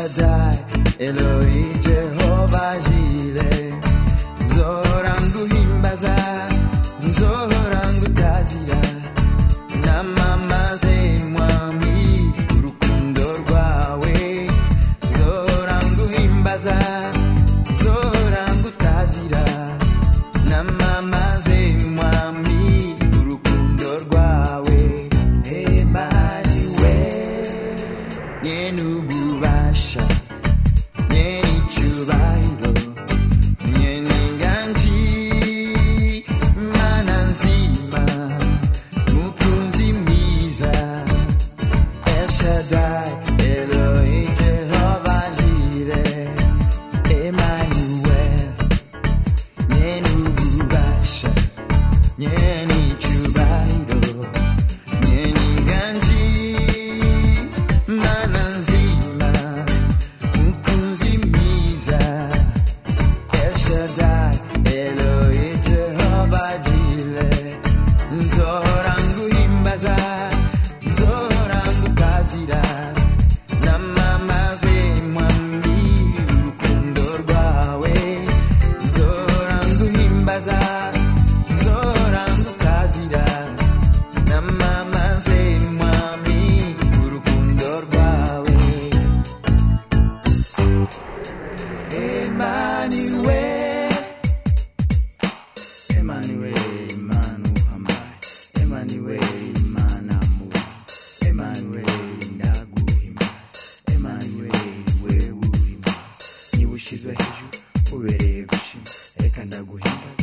Shaddai, Eloi, Jehovah Jireh. Nzohora nguhimbaza, nzohora ngutazira. Namamaze mwami, urukundo rwawe. Nzohora nguhimbaza, nzohora ngutazira. Namamaze mwami, urukundo rwawe. Emmanuel, nyene ububasha, nyene icubahiro, nyene inganji, mana nzima, mukunzi mwiza, El Shaddai, Eloi, Jehovah Jireh, Emmanuel, nyene ububasha, nyene icubahiro, nyene inganji, mana nzima, mukunzi mwiza, El Shaddai, Eloi, Jehovah Jireh, nzohora nguhimbaza, nzohora ngutazira, namamaze mwami, urukundo rwawe, nzohora nguhimbaza, nzohora ngutazira, namamaze mwami, urukundo rwawe. Emmanuel, Emmanuel, Imana uhambaye, Emmanuel, Imana mubi, Emmanuel, ndaguhimbaza, Emmanuel, wewe uhimbaza, niba ushizwe hejuru ubereye gushima, reka ndaguhimbaza